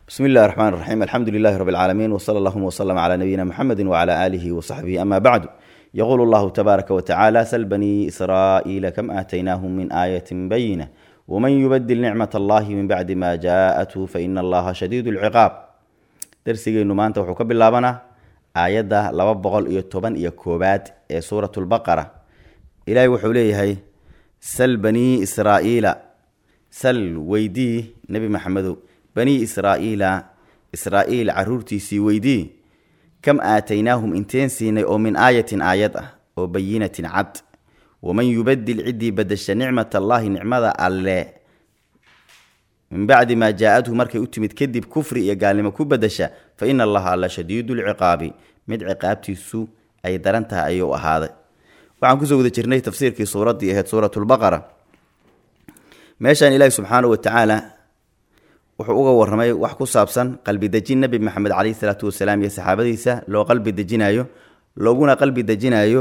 bsmi اllahi الرحmn الرaxيm alxamdu lilahi rb اlcaalamiin wslى اllahuma wslm clى nabiyina mxamedi wclى alihi wصaxbihi ama bacdu yqul اllahu tbaaraka wtacala sl banii israa'iila kam aataynaahum min aayati bayina wman yubadil nicmat allahi min bacdi ma jaaءathu faina allaha shadiid اlciqaab darsigeynu maanta wuxuu ka bilaabanaa aayadda laba boqol iyo toban iyo koobaad ee suurat lbaqara ilaahay wuxuu leeyahay sal banii israa'iila sal weydii nebi maxamedow banii israa'iila israa'iil caruurtiisii weydii kam aataynaahum inteen siinay oo min aayatin aayad ah oo bayinatin cad waman yubadil ciddii badasha nicmat allaahi nicmada alle min bacdi maa jaa-adhu markay u timid kadib kufri iyo gaalnimo ku badasha fa ina allaha alla shadiidu lciqaabi mid ciqaabtiisu ay daran tahay ayuu ahaaday waxaan kusoo guda jirnay tafsiirkii suuraddii ahayd suuratulbaqara meeshaan ilaahi subxaanahu watacaala wuxuu uga warramay wax ku saabsan qalbi dejin nebi maxamed caleyhi salaatu wasalaam iyo saxaabadiisa loo qalbi dejinayo looguna qalbi dejinayo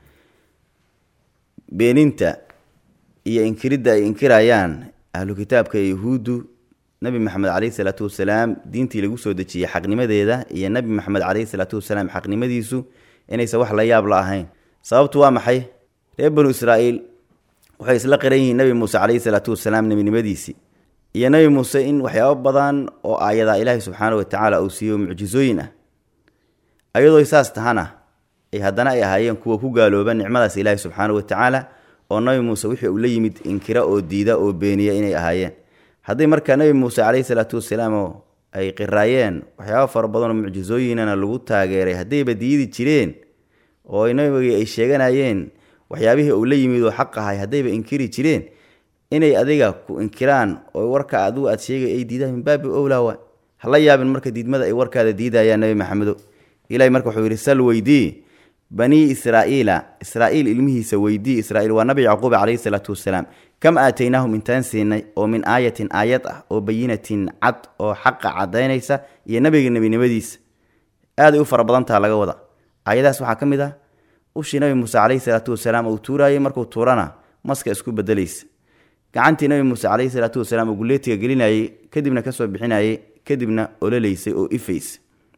beeninta iyo inkiridda ay inkirayaan ahlu kitaabka ee yahuuddu nebi maxamed caleyhi salaatu wasalaam diintii lagu soo dejiyey xaqnimadeeda iyo nebi maxamed caleyhi salaatu wasalaam xaqnimadiisu inaysan wax la yaab la ahayn sababtu waa maxay reer banu israa'iil waxay isla qiran yihiin nebi muuse caleyhi salaatu wasalaam nebinimadiisii iyo nebi muuse in waxyaabo badan oo aayadaa ilaahi subxaana watacaala uu siiyo mucjisooyin ah ayadoo saas tahana ay haddana ay ahaayeen kuwa ku gaalooba nicmadaas ilaahi subxaana watacaala oo nebi muuse wixii uu la yimid inkira oo diida oo beeniya inay ahaayeen haddii markaa nebi muuse caleyhi salaatu wasalaam ay qiraayeen waxyaabo fara badanoo mucjisooyinana lagu taageeray haddayba diidi jireen oo nabigii ay sheeganayeen waxyaabihii uu la yimid oo xaq ahay haddayba inkiri jireen inay adiga ku inkiraan oo warka adigu aad sheegay ay diidaan min baabi owlaawa hala yaabin marka diidmada ay warkaada diidayaan nebi maxamedo ilahi marka wuxuu yidhi sal weydii banii israa'iila israa'iil ilmihiisa weydii israiil waa nabi yacquub caleyhi salaatu wasalaam kam aataynaahum intaan siinay oo min aayatin aayad ah oo bayinatin cad oo xaqa cadaynaysa iyo nabiga nebinimadiisa aaday u fara badantaha laga wada aayadahaas waxaa ka mid ah ushii nabi muuse caleyhi salaatu wasalaam uu tuuraayey markuu tuurana maska isku bedelaysa gacantii nabi muuse caleyhi salaatu wasalaam uu guleetiga gelinayey kadibna kasoo bixinayey kadibna ololaysay oo ifaysa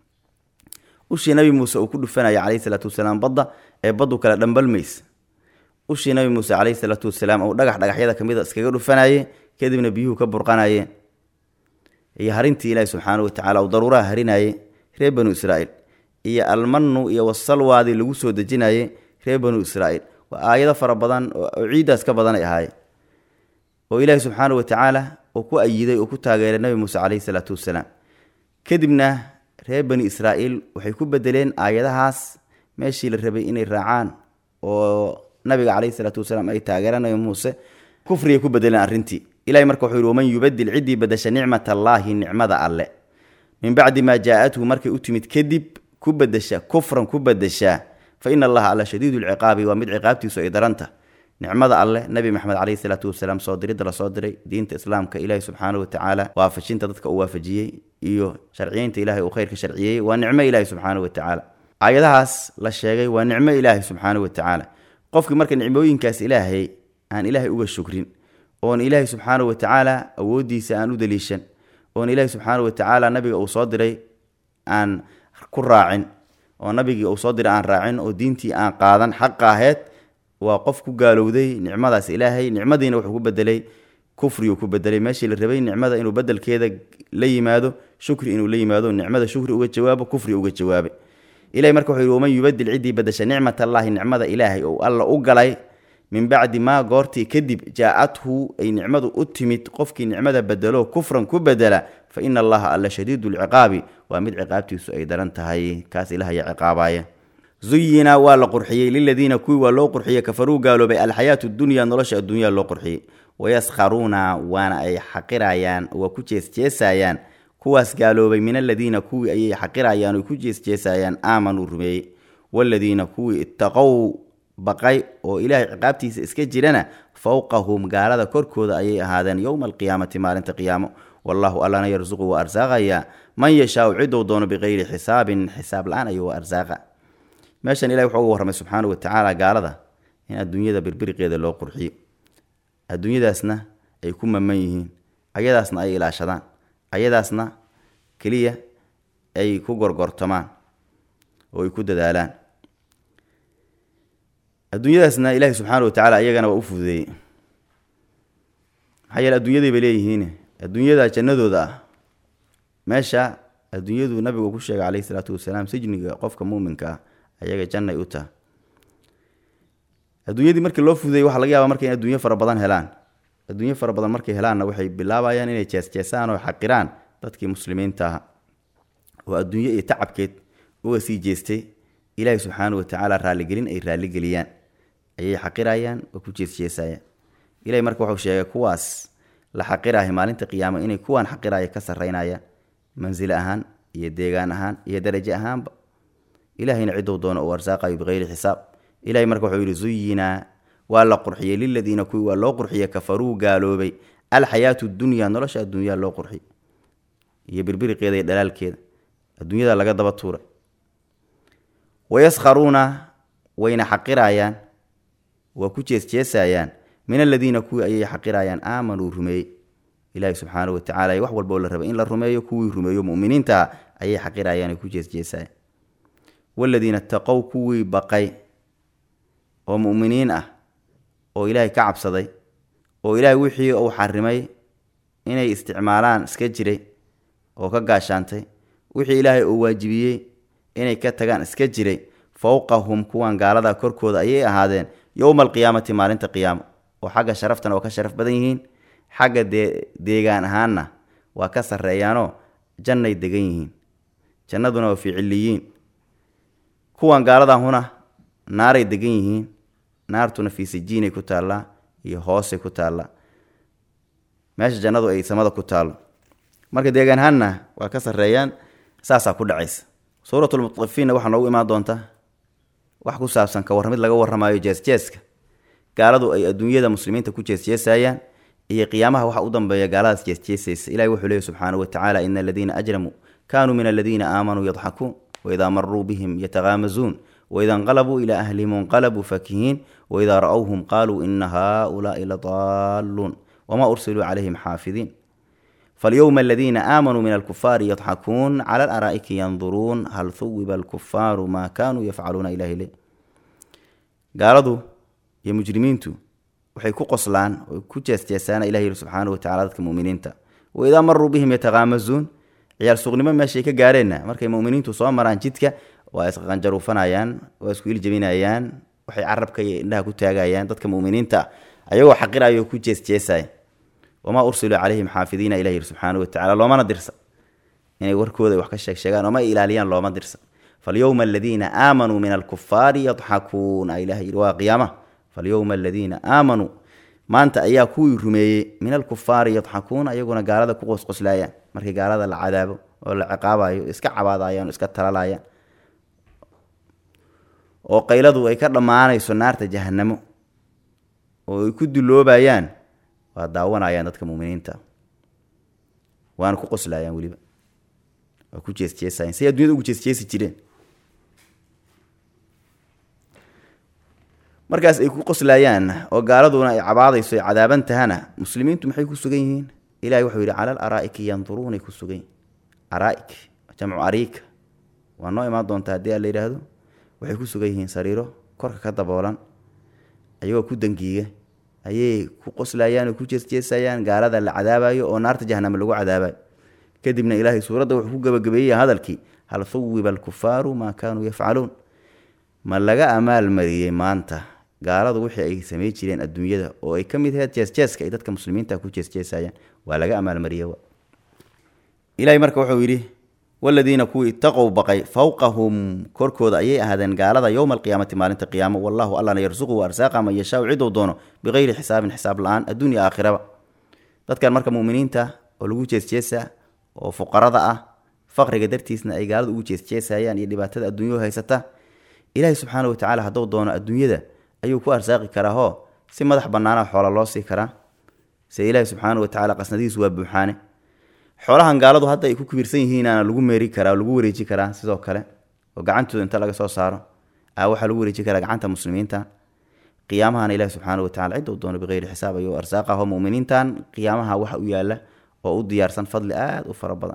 ushii nabi muuse uu ku dhufanayay caleyhi salaatu wasalaam badda ee baddu kale dhambalmaysa ushii nabi muuse caleyhi salaatu wasalaam uu dhagax dhagaxyada kamid a iskaga dhufanaye kadibna biyuhu ka burqanayeen iyo harintii ilaahi subxaana watacaala uu daruuraha harinaye reer banu israa'iil iyo almanu iyo wasalwaadii lagu soo dejinaye reer banu israa'iil waa aayado fara badan oo ciiddaas ka badan ay ahaayeen oo ilaahi subxaana watacaala uu ku ayiday oo ku taageeray nabi muuse caleyhi salaatu wasalaam kadibna reer bani israa'iil waxay ku bedeleen aayadahaas meeshii la rabay inay raacaan oo nabiga caleyhi salaatu wasalaam ay taageeraan nabi muuse kufrigay ku bedeleen arrintii ilahay marka wuxuu yihi waman yubadil ciddii badasha nicmat allaahi nicmada alle min bacdi maa jaa-athu markay u timid kadib ku bedesha kufran ku bedesha fa ina allaha alla shadiidu lciqaabi waa mid ciqaabtiisu ay daranta nicmada alleh nabi maxamed caleyhi salaatu wasalaam soo diridda lasoo diray diinta islaamka ilaahi subxaana watacaala waafajinta dadka uu waafajiyey iyo sharciyeynta ilahay uu khayrka sharciyeeyey waa nicmo ilaahi subxaana watacaala aayadahaas la sheegay waa nicmo ilaahi subxaana watacaala qofkii marka nicmooyinkaas ilaahay aan ilaahay uga shukrin oon ilaahi subxaana watacaala awooddiisa aan u daliishan oon ilaahi subxaana watacaala nabiga uu soo diray aan ku raacin oo nabigii uu soo diray aan raacin oo diintii aan qaadan xaqa aheyd waa qof ku gaalowday nicmadaas ilaahay nicmadiina wuxuu ku bedelay kufriyuu ku bedelay meeshii la rabay nicmada inuu bedelkeeda la yimaado shukri inuu la yimaado nicmada shukri uga jawaabo kufri uga jawaabay ilahay marka wuxuu yihi waman yubadil ciddii badasha nicmat allaahi nicmada ilaahay ou alla u galay min bacdi maa goortii kadib jaa-athu ay nicmadu u timid qofkii nicmada bedelo kufran ku bedela fa ina allaha alla shadiidu lciqaabi waa mid ciqaabtiisu ay daran tahay kaas ilahaya ciqaabaya zuyina waa la qurxiyey liladiina kuwii waa loo qurxiyey kafaruu gaaloobay alxayaatu dunya nolosha adduunyaa loo qurxiyey wayaskharuuna waana ay xaqirayaan waa ku jeesjeesayaan kuwaas gaaloobay min aladiina kuwii ayay xaqirayaan oy ku jeesjeesayaan aamanuu rumeeyey waladiina kuwii ittaqow baqay oo ilaahay ciqaabtiisa iska jirana fowqahum gaalada korkooda ayay ahaadeen yowma alqiyaamati maalinta qiyaamo wallahu allana yarsuqu waa arsaaqayaa man yashaau cidou doono biqayri xisaabin xisaab la-aan ayuu waa arsaaqa meeshan ilahi wuxuu uga warramay subxaana watacaala gaalada in adduunyada birbiriqeeda loo qurxiyo adduunyadaasna ay ku maman yihiin ayadaasna ay ilaashadaan ayadaasna keliya ay ku gorgortamaan oo ay ku dadaalaan adduunyadaasna ilaahi subxaana wa tacaala iyagana waa u fududeeyey maxaa yeele adduunyaday bay leeyihiin adduunyada jannadooda ah meesha adduunyadu nabigu ku sheegay calayhi salaatu wasalaam sijniga qofka muuminka ah ayaga jannay u taha adduunyadii markii loo fududeeyey waxa laga yaaba marka in adduunyo fara badan helaan adduunyo fara badan markay helaanna waxay bilaabayaan inay jeesjeesaan oo xaqiraan dadkii muslimiinta aha oo adduunyo iyo tacabkeed uga sii jeestay ilaahi subxaana wa tacaala raalligelin ay raalligeliyaan ayay xaqirayaan oo ku jeesjeesayaan ilahi marka wuxuu sheegay kuwaas la xaqiraahay maalinta qiyaamo inay kuwaan xaqiraya ka sarreynayaan mansile ahaan iyo deegaan ahaan iyo darajo ahaanba ilahayna ciduu doono uu arsaaqayo bikayri xisaab ilahay marka wuxuu yidhi zuyinaa waa la qurxiyey liladiina kuwii waa loo qurxiyey kafaruu gaaloobay alxayaatu dunya nolosha adduunyaa loo qurxiyey iyo birbiriqeeda iyo dhalaalkeeda adduunyada laga daba tuuray wayaskharuuna wayna xaqirayaan waa ku jeesjeesayaan min aladiina kuwii ayay xaqirayaan aamanuu rumeeyey ilaahi subxaana wa tacala wax walba oo la rabay in la rumeeyo kuwii rumeeyo muminiinta ayay xaqirayaan ay ku jeesjeesayaan waladiina taqow kuwii baqay oo mu'miniin ah oo ilaahay ka cabsaday oo ilaahay wixii uu xarimay inay isticmaalaan iska jiray oo ka gaashaantay wixii ilaahay uu waajibiyey inay ka tagaan iska jiray fowqahum kuwan gaalada korkooda ayay ahaadeen yowma alqiyaamati maalinta qiyaamo oo xagga sharaftana waa ka sharaf badan yihiin xagga dee deegaan ahaanna waa ka sarreeyaanoo jannay degan yihiin jannaduna waa ficiliyiin kuwan gaaladahuna naaray degan yihiin naartuna fii sijiinay ku taallaa iyo hoosay ku taallaa meesha jannadu ay samada ku taallo marka deegaan ahaanna waa ka sarreeyaan saasaa ku dhacaysa suuratulmutafiinna waxaa noogu imaan doonta wax ku saabsan ka warramid laga warramayo jeesjeeska gaaladu ay adduunyada muslimiinta ku jeesjeesayaan iyo qiyaamaha waxa u dambeeya gaaladaas jeesjeesaysa ilahi wuxuu leeyahy subxaanahu watacaala ina aladiina ajramuu kaanuu min aladiina aamanuu yadxakuun waidaa maruu bihim yatakaamazuun waida inqalabuu ilaa ahlihim inqalabuu fakihiin waidaa ra-whum qaaluu ina haaulaai ladaaluun wamaa ursiluu calayhim xaafidiin falyowma aladiina aamanuu min alkufaari yadxakuun cala alaraa'iki yanduruun hal huwiba alkufaaru maa kaanuu yafcaluuna ilahi le gaaladu iyo mujrimiintu waxay ku qoslaan oo ku jeesjeesaana ilah yiri subxaana wa tacala dadka muminiinta waidaa maruu bihim yatakaamazuun ciyaal suuqnimo meeshay ka gaareenna markay muminiintu soo maraan jidka waa isqanjaruufanayaan waa isku iljabinayaan waxay carabka iyo indhaha ku taagayaan dadka muminiinta ayagoo xaqiraya oo ku jeesjeesaya wamaa ursiluu calayhim xaafidiina ilah yiri subxaana wa tacala loomana dirsa inay warkooda wax ka sheeg sheegaan ooma ilaaliyaan looma dirsa falyowma aladiina aamanuu min alkufaari yadxakuun a ilah yiri waa qiyaama falyowma aladiina aamanuu maanta ayaa kuwii rumeeyey min alkufaari yadxakuun ayaguna gaalada ku qosqoslayaan markii gaalada la cadaabo oo la ciqaabayo iska cabaadayaan o iska talalayaan oo qayladu ay ka dhammaanayso naarta jahanamo oo ay ku duloobayaan waa daawanayaan dadka muminiinta waana ku qoslayaan weliba waa ku jeesjeesayan say addunyada ugu jeesjeesi jireen markaas ay ku qoslayaan oo gaaladuna ay cabaadayso ay cadaaban tahana muslimiintu maxay ku sugan yihiin ilahi wuxuu yidhi cala alaraa'iki yanduruunay ku sugan yihin araa'ik jamcu ariika waa noo imaan doontaa haddii a la yidhaahdo waxay ku sugan yihiin sariiro korka ka daboolan ayagoo ku dangiiga ayay ku qoslayaan oo ku jeesjeesayaan gaalada la cadaabayo oo naarta jahaname lagu cadaabayo kadibna ilaahay suuradda wuxuu ku gebagabeeyey hadalkii hal huwiba alkufaaru maa kaanuu yafcaluun ma laga amaalmariyey maanta gaaladu wixii ay samey jireen adduunyada oo ay ka mid aheyd jeesjeeska ay dadka muslimiinta ku jeesjeesayaan waa laga amaalmariyey ilahay marka wuxuu yidhi waladiina kuwii itaqow baqay fowqahum korkooda ayay ahaadeen gaalada yowma alqiyaamati maalinta qiyaamo wallahu allana yarsuqu arsaaqa man yashaau ciduu doono bikayri xisaabin xisaab la-aan adduunya aakhiraba dadkan marka muminiinta oo lagu jeesjeesa oo fuqarada ah faqriga dartiisna ay gaalada ugu jeesjeesayaan iyo dhibaatada adduunyau haysata ilaahay subxaana wa tacala hadduu doono adduunyada ayuu ku arsaaqi karaahoo si madax bannaana xoola loo sii karaa se ilaahi subxaana wa tacala qasnadihiisu waa buuxaane xoolahan gaaladu hadda ay ku kibirsan yihiinaana lagu meeri karaa lagu wareeji karaa sidoo kale oo gacantooda inta laga soo saaro a waxaa lagu wareeji karaa gacanta muslimiinta qiyaamahana ilahi subxaana wa tacala cidda u doono bikeyri xisaab ayuu arsaaqaho muminiintan qiyaamaha waxa u yaala oo u diyaarsan fadli aada u fara badan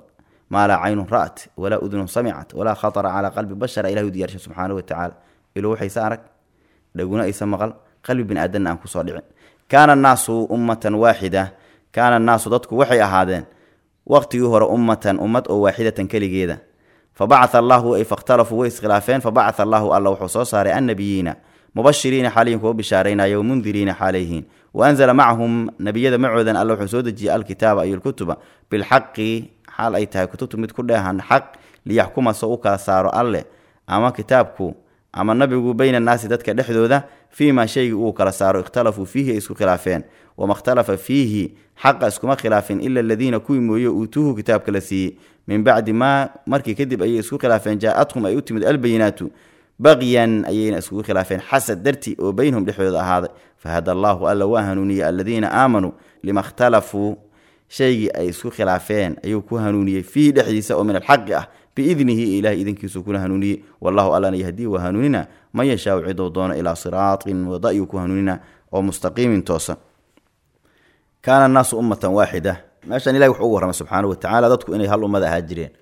maa laa caynun ra'at walaa udunun samicat walaa khatara calaa qalbi bashara ilahi u diyaarsha subxaanahu watacaala iluu waxaysa arag dhaguna aysa maqal qalbi bini aadanna aan kusoo dhicin kaana annaasu ummatan waaxida kaana annaasu dadku waxay ahaadeen waqtigii hore ummatan ummad oo waaxidatan keligeeda fabacatha allahu ay fakhtalafuu way iskhilaafeen fabacatha allahu alla wuxuu soo saaray annabiyiina mubashiriina xaaliyin kuwa bishaaraynaya wamundiriina xaalayhiin wa anzala macahum nebiyada macoodan alla wuxuu soo dejiyey alkitaaba iyo lkutuba bilxaqi xaal ay tahay kutubtu mid ku dheehan xaq liyaxkuma soo u kala saaro alleh ama kitaabku ama nabigu bayna annaasi dadka dhexdooda fii maa shaygii uu kala saaro ikhtalafuu fiihi ay isku khilaafeen wama ikhtalafa fiihi xaqa iskuma khilaafin ila aladiina kuwii mooye uutuuhu kitaabka la siiyey min bacdi maa markii kadib ayay isku khilaafeen jaa-adhum ay u timid albayinaatu baqyan ayayna iskugu khilaafeen xasad darti oo beynahum dhexdooda ahaaday fahada allaahu alla waa hanuuniyey aladiina aamanuu lima ikhtalafuu shaygii ay isku khilaafeen ayuu ku hanuuniyey fiihi dhexdiisa oo min alxaqi ah biidnihi ilahay idinkiisuu kula hanuuniyey wallahu allana yahdii waa hanuunina man yashaau ciduu doono ilaa siraatin wada-yuu ku hanuunina oo mustaqiimin toosan kaana annaasu ummatan waaxida meeshan ilahi wuxuu ugu warramay subxaanahu watacaala dadku inay hal ummad ahaa jireen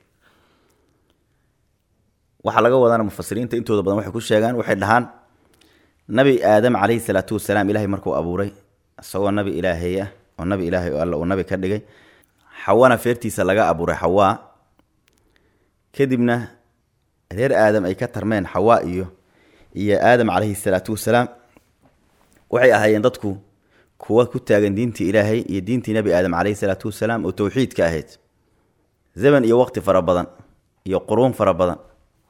waxaa laga wadana mufasiriinta intooda badan waxay ku sheegaan waxay dhahaan nabi aadam calayhi salaatu wasalaam ilahay markuu abuuray isagoo nabi ilaahay ah oo nabi ilaahay oo alla uu nabi ka dhigay xawana feertiisa laga abuuray xawaa kadibna reer aadam ay ka tarmeen xawaa iyo iyo aadam calayhi salaatu wasalaam waxay ahaayeen dadku kuwa ku taagan diintii ilaahay iyo diintii nebi aadam calayhi salaatu wasalaam oo towxiidka ahayd zaman iyo waqti fara badan iyo quruun fara badan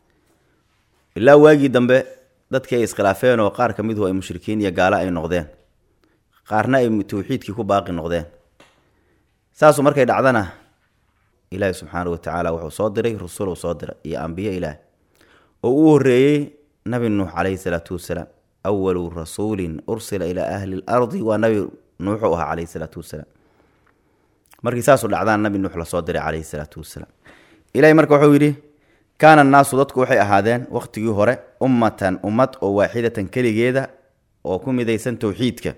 ilaa waagii dambe dadkii ay iskhilaafeen oo qaar ka miduhu ay mushrikiin iyo gaalo ay noqdeen qaarna ay towxiidkii ku baaqi noqdeen saasu markay dhacdana ilaahi subxaanahu watacaala wuxuu soo diray rusul soo diray iyo ambiye ilaah oo uu horeeyey nabi nuux calayhi salaatu wasalaam awalu rasuulin ursila ilaa ahli lardi waa nabi nuuxu ahaa calayhi salaatu wasalaam markii saasu dhacdaan nabi nuux lasoo diray calayhi salaatu wasalaam ilahay marka wuxuu yidhi kaana annaasu dadku waxay ahaadeen waqtigii hore ummatan ummad oo waaxidatan keligeeda oo ku midaysan towxiidka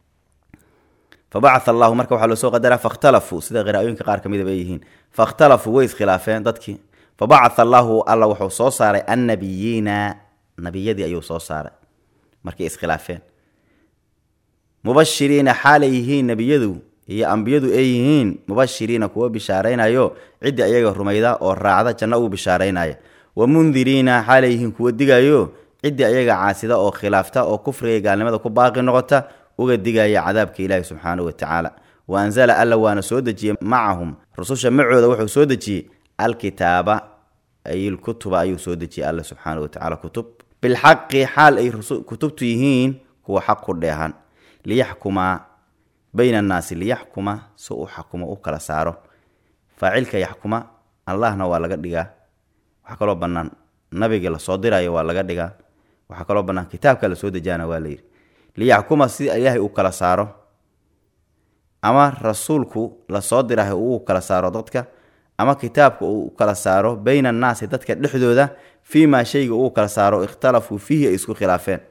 fabacatha allahu marka waxaa loosoo qadaraa fakhtalafuu sida qiraa'ooyinka qaar ka midaba ay yihiin fakhtalafuu way iskhilaafeen dadkii fabacatha allahu alla wuxuu soo saaray annabiyiina nabiyadii ayuu soo saaray markay iskhilaafeen mubashiriina xaalay yihiin nebiyadu iyo ambiyadu ay yihiin mubashiriina kuwa bishaaraynayo ciddii ayaga rumayda oo raacda janno uu bishaaraynaya wa mundiriina xaalay yihiin kuwa digayo ciddii ayaga caasida oo khilaafta oo kufriga gaalnimada ku baaqi noqota uga digaya cadaabka ilaahi subxaanahu watacaala wa anzala alla waana soo dejiyey macahum rususha macooda wuxuu soo dejiyey alkitaaba ay lkutuba ayuu soo dejiyey alla subxaanahu watacaala kutub bilxaqi xaal ay kutubtu yihiin kuwa xaq ku dheehan liyaxkumaa bayna annaasi liyaxkuma si uu xakumo u kala saaro faacilka yaxkuma allahna waa laga dhigaa waxaa kaloo bannaan nabiga lasoo dirayo waa laga dhigaa waxaa kaloo bannaan kitaabka lasoo dejaana waa layidhi liyaxkuma si ilaahay uu kala saaro ama rasuulku lasoo dirahay uu kala saaro dadka ama kitaabka uu kala saaro bayna annaasi dadka dhexdooda fii maa shayga uu kala saaro ikhtalafuu fiihi ay isku khilaafeen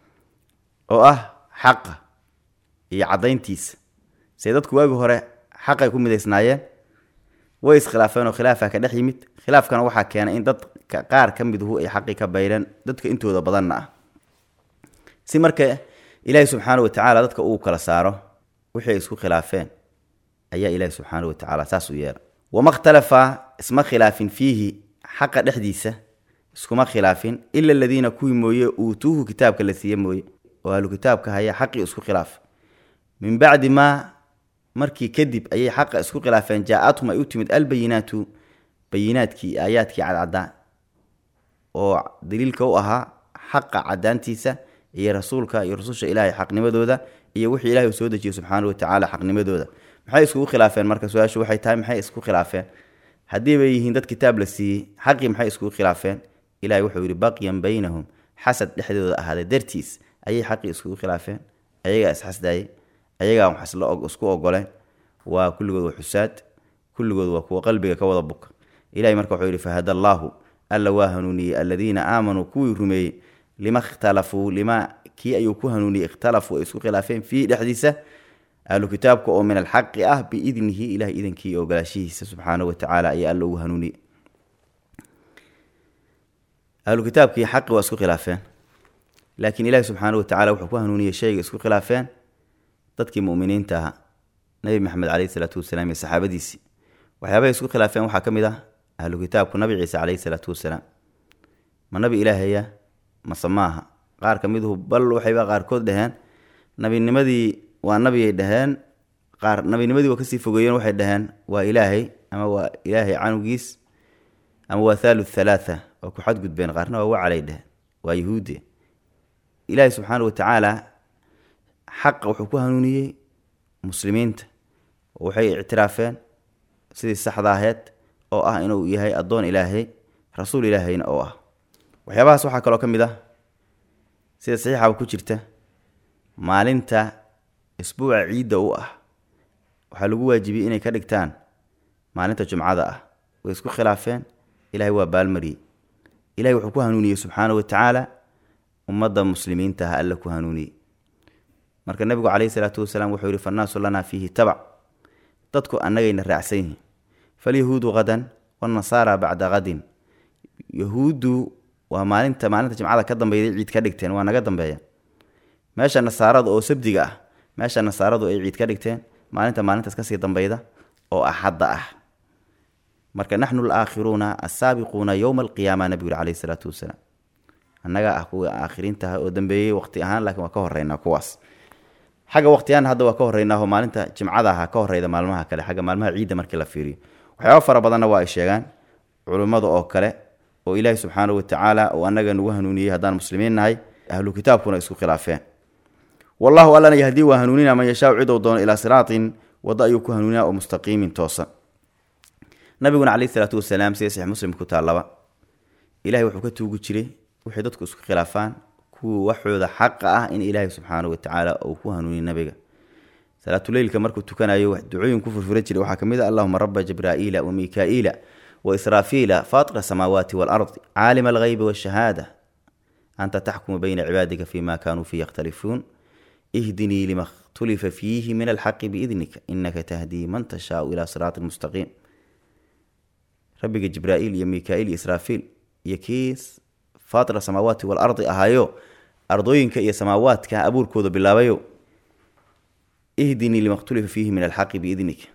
oo ah xaqa iyo caddayntiisa se dadku waagi hore xaqay ku midaysnaayeen way iskhilaafeen oo khilaafa ka dhex yimid khilaafkana waxaa keenay in dadka qaar ka miduhu ay xaqii ka bayreen dadka intooda badanna ah si marka ilaahi subxaanau watacaala dadka uu kala saaro wixii ay isku khilaafeen ayaa ilaahi subxaanau watacaala saas u yeela wama ikhtalafa isma khilaafin fiihi xaqa dhexdiisa iskuma khilaafin ila aladiina kuwii mooye uutuuhu kitaabka la siiye mooye oo ahlu kitaabka haya xaqii isku khilaaf min bacdi maa markii kadib ayay xaqa isku khilaafeen jaa-athum ay u timid albayinaatu bayinaadkii aayaadkii cadcaddaa oo daliilka u ahaa xaqa cadaantiisa iyo rasuulka iyo rususha ilaahay xaqnimadooda iyo wixii ilahay uu soo dejiyey subxaana watacaala xaqnimadooda maxay iskugu khilaafeen marka su-aashu waxay tahay maxay isku khilaafeen haddii bay yihiin dad kitaab la siiyey xaqii maxay iskugu khilaafeen ilahay wuxuu yidhi baqyan baynahum xasad dhexdooda ahaaday dartiis ayay xaqii iskugu khilaafeen ayagaa isxasdaayey ayagaa wax isku ogoleen waa kulligood waa xusaad kulligood waa kuwa qalbiga ka wada buka ilahay marka wuxuu yidhi fahada allaahu alla waa hanuuniyey aladiina aamanuu kuwii rumeeyey lima ikhtalafuu lima kii ayuu ku hanuuniyey ikhtalafuu ay isku khilaafeen fiihi dhexdiisa ahlu kitaabka oo min alxaqi ah biidnihi ilaah idankii iyo ogolaashihiisa subxaanahu watacaala ayaa alla ugu hanuuniyey ahlu kitaabkii xaqi waa isku khilaafeen laakiin ilaahi subxaanahu watacala wuxuu ku hanuuniyey shayga isku khilaafeen dadkii muminiinta ahaa nabi maxamed caleyhi salaatu wasalaam iyo saxaabadiisii waxyaabahay isku khilaafeen waxaa ka mid ah ahlu kitaabku nabi ciise caleyhi salaatu wasalaam ma nabi ilaahaya mase maaha qaar ka miduhu bal waxayba qaarkood dhaheen nabinimadii waa nabiyay dhaheen qaar nabinimadii waa kasii fogeeyeen waxay dhaheen waa ilaahay ama waa ilaahay canugiis ama waa thalu thalaatha waa ku xadgudbeen qaarna waa wacalay dheheen waa yahuude ilaahay subxaana watacaala xaqa wuxuu ku hanuuniyey muslimiinta oo waxay ictiraafeen sidii saxda aheed oo ah inuu yahay addoon ilaahay rasuul ilaahayna oo ah waxyaabahaas waxaa kaloo ka mid ah sida saxiixaba ku jirta maalinta isbuuca ciidda u ah waxaa lagu waajibiyey inay ka dhigtaan maalinta jumcada ah way isku khilaafeen ilahay waa baalmariyey ilahay wuxuu ku hanuuniyey subxaana watacaala ummadda muslimiinta ah alla ku hanuuniyey marka nabigu caleyhi salaatu wasalaam wuxuu yihi fannaasu lanaa fiihi tabac dadku annagayna raacsan yihiin falyahuudu hadan wanasaara bacda hadin yahuuddu waa maalinta maalinta jimcada ka dambeyday ciid ka dhigteen waa naga dambeeya meesha nasaarada oo sabdiga ah meesha nasaaradu ay ciid ka dhigteen maalinta maalintaas kasii dambeyda oo axadda ah marka naxnu alaakhiruuna assaabiquuna yowma alqiyaama nabigu yuri caleyhi salaatu wasalaam annagaa ah kuwa aakhiriintaha oo dambeeyey waqti ahaan laakiin waa ka horeynaa kuwaas xagga waqtiyahan hadda waa ka horreynaaho maalinta jimcada aha ka horreyda maalmaha kale xagga maalmaha ciidda markii la fiiriyo waxyaaba fara badanna waa ay sheegaan culummada oo kale oo ilaahi subxaanahu watacaala uu annaga nagu hanuuniyey haddaan muslimiin nahay ahlu kitaabkuna isku khilaafeen wallahu allana yahdii waa hanuunina man yashaau cidou doono ilaa siraatin waddo ayuu ku hanuuninaa oo mustaqiimin toosan nabiguna caleyhi salaatu wasalaam sida saxiix muslim ku taallaba ilahay wuxuu ka tuugi jiray waxay dadku isku khilaafaan kuwa waxooda xaqa ah in ilaahay subxaanahu watacaala uu ku hanuuniy nabiga salaatuleylka markuu tukanayo ducooyin ku furfura jiray waxaa ka mid ah allahuma raba jibraa'iila wa mikaa'iila wa israafiila faatira asamaawaati waalardi caalima alghaybi waashahaada anta taxkumu bayna cibaadika fima kanuu fii yakhtalifuun ihdinii lima khtulifa fiihi min alxaqi biidnika inaka tahdii man tashaau ilaa siraati mustaqiim rabbiga jibraa'iil iyo mikaa'iil iyo israafiil iyo kiis faatira samaawaati waalardi ahaayo ardooyinka iyo samaawaadka abuurkooda bilaabayo ihdinii lima khtulifa fiihi min alxaqi biidnika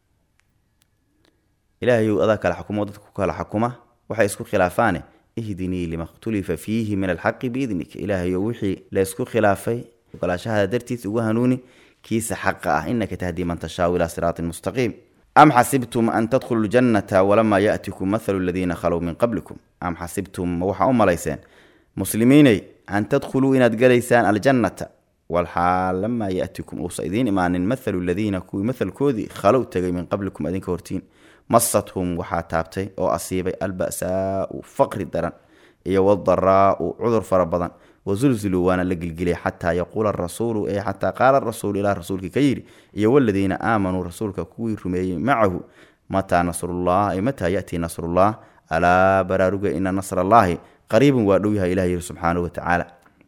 ilaahayow adaa kala xukumo dadka ku kala xukuma waxay isku khilaafaane ihdinii lima khtulifa fiihi min alxaqi biidnika ilaahayow wixii la isku khilaafay ogolaashahada dartiis ugu hanuuni kiisa xaqa ah inaka tahdii man tashaau ilaa siraatin mustaqiim am xasibtum an tadkhulu ljannata walamaa yaatikum mathalu aladiina khalow min qablikum am xasibtum ma waxaa u malayseen muslimiiney an tadkhuluu inaad galaysaan aljannata walxaal lamaa yaatikum uusa idiin imaanin mathalu ladiina kuwii mathalkoodii khalow tegay min qablikum adinka hortiin masathum waxaa taabtay oo asiibay alba'saau faqri daran iyo wadaraau cudur fara badan wazulziluu waana la gilgilay xataa yaquula arasuulu ee xataa qaala rasuulu ilaa rasuulkii ka yidhi iyo waladiina aamanuu rasuulka kuwii rumeeyey macahu mataa nasrullah ay mataa yatii nasrullah alaa baraaruga ina nasra allaahi qariibun waa dhow yahay ilah yiri subxaanahu watacaala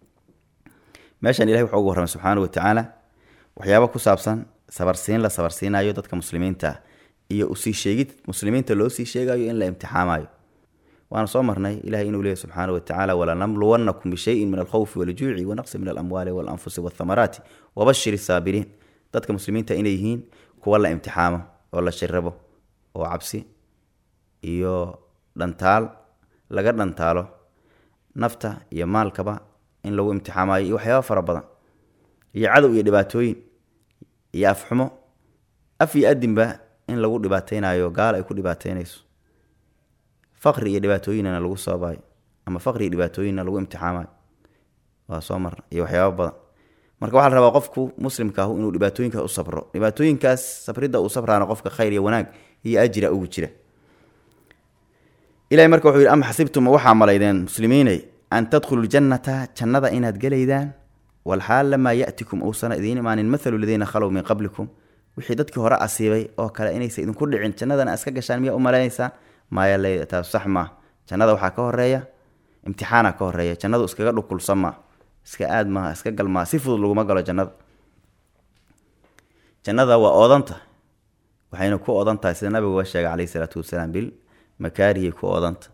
meeshan ilahi wuxuu ugu warramay subxaana watacaala waxyaaba ku saabsan sabarsiin la sabarsiinayo dadka muslimiinta ah iyo usii sheegid muslimiinta loo sii sheegayo in la imtixaamayo waana soo marnay ilahay inuu leeyahy subxaana watacaala walanamluwannakum bishayin min alkhawfi waljuuci wanaqsi min alamwaali walanfusi walthamaraati wabashir saabiriin dadka muslimiinta inay yihiin kuwa la imtixaamo oo la shirabo oo cabsi iyo dhantaal laga dhantaalo nafta iyo maalkaba in lagu imtixaamayo iyo waxyaaba fara badan iyo cadow iyo dhibaatooyin iyo afxumo af iyo adinba in lagu dhibaateynayo gaal ay ku dhibaateynayso faqri iyo dhibaatooyinna lagu soobayo ama faqri iyo dhibaatooyinna lagu imtixaamayo waa soo marna iyo waxyaaba badan marka waxaa la rabaa qofku muslimka ahu inuu dhibaatooyinkaas u sabro dhibaatooyinkaas sabridda uu sabraana qofka khayr iyo wanaag iyo ajira ugu jira ilahay marka wuxuu yidhi ama xasibtuma waxaa malaydeen muslimiiney an tadkhulu ljannata jannada inaad gelaydaan walxaal lamaa ya'tikum uusana idiin imaanin mathalu ladiina khalow min qablikum wixii dadkii hore asiibay oo kale inaysa idinku dhicin jannadana iska gashaan miyaa u malaynaysaa maya le taas sax maa jannada waxaa ka horeeya imtixaana ka horeeya jannadu iskaga dhukulsan maa iska aad maaha iska gal maa si fudud laguma galo jannada jannada waa oodanta waxayna ku odan tahay sida nabiguga sheegay caleyhi isalaatu wasalaam bil makaarihii ku oodanta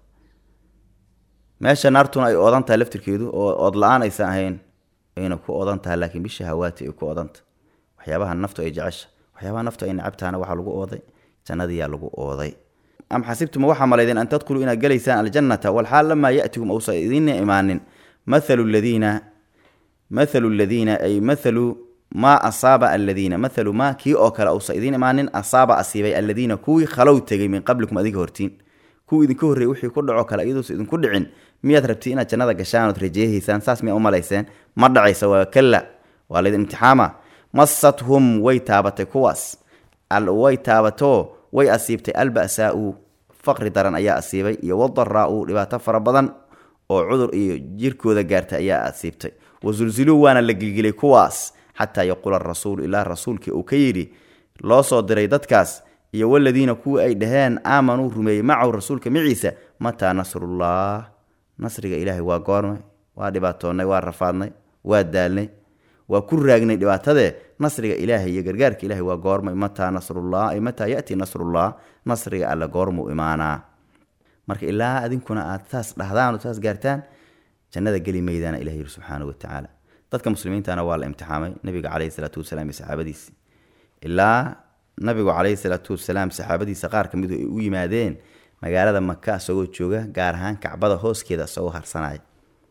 meesha naartuna ay oodan tahay laftirkeedu oo ood la-aan aysan ahayn ayna ku odan tahay laakiin bisha hawaati ay ku odanta waxyaabaha naftu ay jecesha waxyaabaha naftu ay nacabtaana waxaa lagu ooday jannadiyaa lagu ooday am xasibtuma waxaa malaydeen an tadkhuluu inaad gelaysaan aljannata walxaal lamaa yatikum uusa idiina imaanin mathalu ladiina mathalu ladiina ay mathalu maa asaaba aladiina mathalu maa kii oo kale uusa idiin imaanin asaaba asiibay aladiina kuwii khalow tegay min qablikum adiga hortiin kuwii idinka horreeyey wixii ku dhaco kale iyaduusa idinku dhicin miyaad rabti inaad jannada gashaan ood rajeehaysaan saas miyaa u malayseen ma dhacaysa waa kalla waa laydin imtixaama masathum way taabatay kuwaas way taabatoo way asiibtay alba'saau faqri daran ayaa asiibay iyo wadaraau dhibaato fara badan oo cudur iyo jirkooda gaartay ayaa asiibtay wasulziluu waana la gilgilay kuwaas xataa yaquula rasuulu ilaa rasuulkii uu ka yidhi loo soo diray dadkaas iyo waladiina kuwii ay dhaheen aamanuu rumeeyey macahu rasuulka maciisa mataa nasrullah nasriga ilaahay waa goormay waa dhibaatoonnay waa rafaadnay waa daalnay waa ku raagnay dhibaatadee nasriga ilaahay iyo gargaarka ilahay waa goormay mataa nasrullah ay mataa yati nasrullah nasriga alle goormuu imaanaa marka ilaa adinkuna aad saas dhahdaan oo saas gaartaan jannada geli maydaana ilah yiri subxaana wa tacaala dadka muslimiintana waa la imtixaamay nabiga caleyhi salaatu wasalaam iyo saxaabadiisi ilaa nabigu caleyhi salaatu wasalaam saxaabadiisa qaar ka midu ay u yimaadeen magaalada maka isagoo jooga gaar ahaan kacbada hooskeeda isagoo harsanaya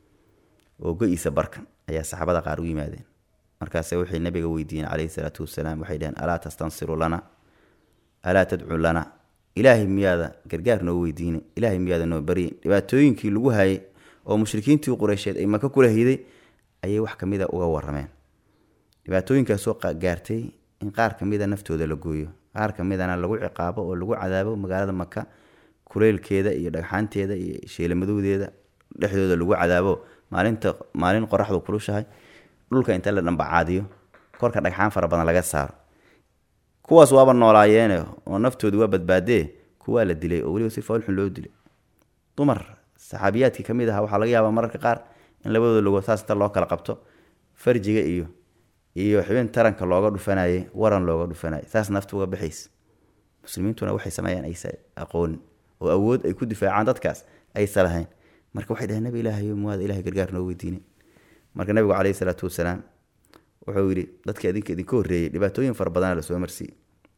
oo go-iisa barkan ayaa saxaabada qaar u yimaadeen markaase waxay nabiga weydiiyeen caleyhi salaatu wasalaam waxay dhaheen alaa tastansiru lana alaa tadcu lana ilaahay miyaada gargaar noo weydiine ilaahay miyaada noo barye dhibaatooyinkii lagu hayay oo mushrikiintii qureysheed ay maka kula hiday ayay wax kamida uga warameen dhibaatooyinkaasoo gaartay in qaar kamida naftooda la gooyo qaar kamidana lagu ciqaabo oo lagu cadaabo magaalada maka kuleylkeeda iyo dhagxaanteeda iyo sheelamadowdeeda dhexdooda lagu cadaabo maalinta maalin qoraxdu kulushahay dhulka inta la dhambacaadiyo korka dhagxaan fara badan laga saaro kuwaas waaba noolaayeene oo naftoodu waa badbaadee kuwaa la dilay oo weliba si foolxun loo dilay dumar saxaabiyaadkii ka mid aha waxaa laga yaabaa mararka qaar in labadooda logood saas inta loo kala qabto farjiga iyo iyo xibin taranka looga dhufanayay waran looga dhufanayay saas nafta uga baxays muslimiintuna waxay sameeyaan aysa aqoonin oo awood ay ku difaacaan dadkaas aysa lahayn marka waxay dhaheen nabi ilaahayo muwaada ilahay gargaar noo weydiine marka nabigu caleyhi salaatu wasalaam wuxuu yidhi dadka idinka idinka horreeyey dhibaatooyin fara badana lasoo marsiiyey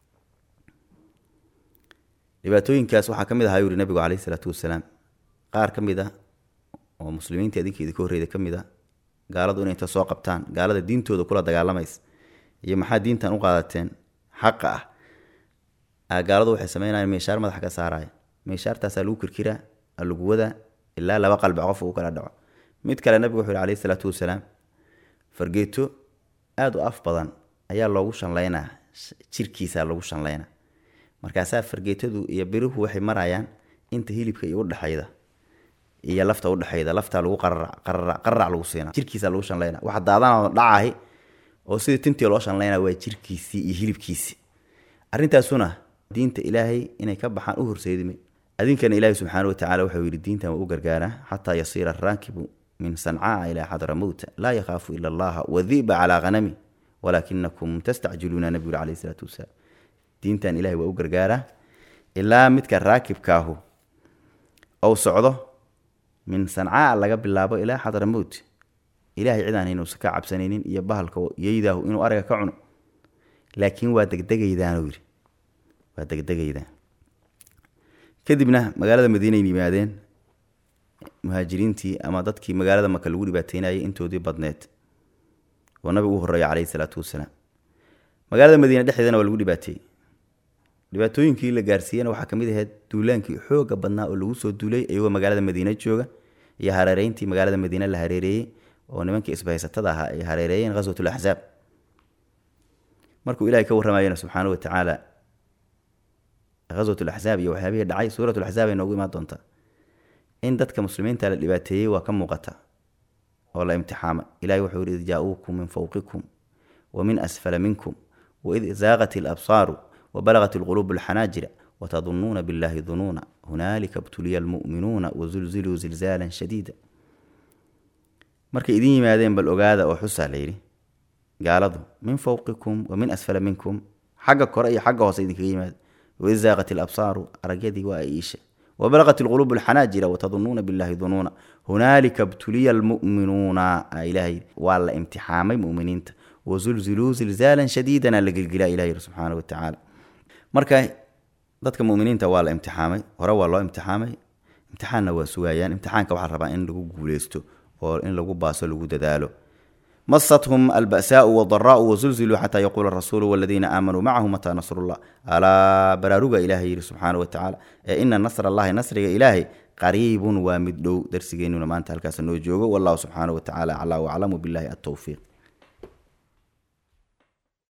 dhibaatooyinkaas waxaa ka mid ahaa yuu yihi nabigu caleyhi salaatu wasalaam qaar ka mid ah oo muslimiinta idinka idinka horreeyda ka mid a gaaladu inay inta soo qabtaan gaalada diintooda kula dagaalamaysa iyo maxaa diintan u qaadateen xaqa ah gaaladu waxay sameynayaan meeshaar madaxa ka saaraya meeshaartaasaa lagu kirkiraa lagu wadaa ilaa laba qalbi qof uu kala dhaco mid kale nabigu wuxuu yihi caleyhi salaatu wasalaam fargeeto aada u af badan ayaa loogu shanlaynaa jirkiisa lagu shanlaynaa markaasaa fargeetadu iyo biruhu waxay marayaan inta hilibka iyo udhexayda iyo lafta udhexayda laftaa lagu qararac lagu siina jirkiisa lagu shanlayna waxa daadana dhacahi oo sidii tintii loo shanlayna waa jirkiisii iyo hilibkiisii arrintaasuna diinta ilaahay inay ka baxaan u horseedime adinkana ilaahay subxaana watacaala wuxuu yidhi diintan waa u gargaaraa xataa yasiira araakibu min sancaa ilaa xadramowta laa yakhaafu ila allaha wadiba calaa hanami walaakinakum tastacjiluuna nabigu caleyhi salaatu wasalaam diintan ilahay waa u gargaaraa ilaa midka raakibkaahu ou socdo min sancaa laga bilaabo ilaa xadramowt ilahay cidaan inuusan ka cabsanaynin iyo bahalka yeydaahu inuu ariga ka cuno laakiin waa degdegaydaanuu yidhi waa degdegaydaan kadibna magaalada madiinayn yimaadeen muhaajiriintii ama dadkii magaalada maka lagu dhibaateynayay intoodii badneed oo nabigu u horeeya caleyhi salaatu wasalaam magaalada madiine dhexdeedana waa lagu dhibaateeyey dhibaatooyinkii la gaarsiiyena waxaa kamid ahayd duulaankii xooga badnaa oo lagu soo duulay iyagoo magaalada madiine jooga iyo hareereyntii magaalada madiine la hareereeyey oo nimankii isbahaysatada ahaa ay hareereeyeen ghaswat laxzaab markuu ilahay ka warramayena subxaana wa tacaala ghaswat laxzaab iyo waxyaabihii dhacay suurat laxzaab ay noogu imaan doontaa in dadka muslimiinta la dhibaateeyey waa ka muuqata oo la imtixaamay ilahay wuxuu yihi id jaa-uukum min fowqikum wa min asfala minkum waid zaaqat ilabsaaru wabalagat ilquluubu alxanaajira watadunuuna billahi dunuuna hunaalika btuliya almu'minuuna wazulziluu zilzaalan shadiida markay idin yimaadeen bal ogaada oo xusaa layidhi gaaladu min fawqikum wa min asfala minkum xagga kore iyo xagga hoose idinkaga yimaada waid zaaqat ilabsaaru aragyadii waa ay iisha wabalaqat ilquluubu alxanaajira watadunuuna billahi dunuuna hunaalika btuliya almu'minuuna ilahay waa la imtixaamay mu'miniinta wazulziluu zilzaalan shadiidana la gelgilaa ilahi subxaana wa tacaala marka dadka muminiinta waa la imtixaamay hore waa loo imtixaamay imtixaanna waa sugayaan imtixaanka waxaa rabaa in lagu guuleysto oo in lagu baaso lagu dadaalo masathum alba'saau wadaraau wazulziluu xataa yaquula rasuulu waladiina aamanuu macahu mataa nasrullah alaa baraaruga ilahay yihi subxaana wa tacaala ee ina nasr allahi nasriga ilaahay qariibun waa mid dhow darsigeenuna maanta halkaas noo joogo wallahu subxaana wa tacaala aclaa waclamu billahi altowfiiq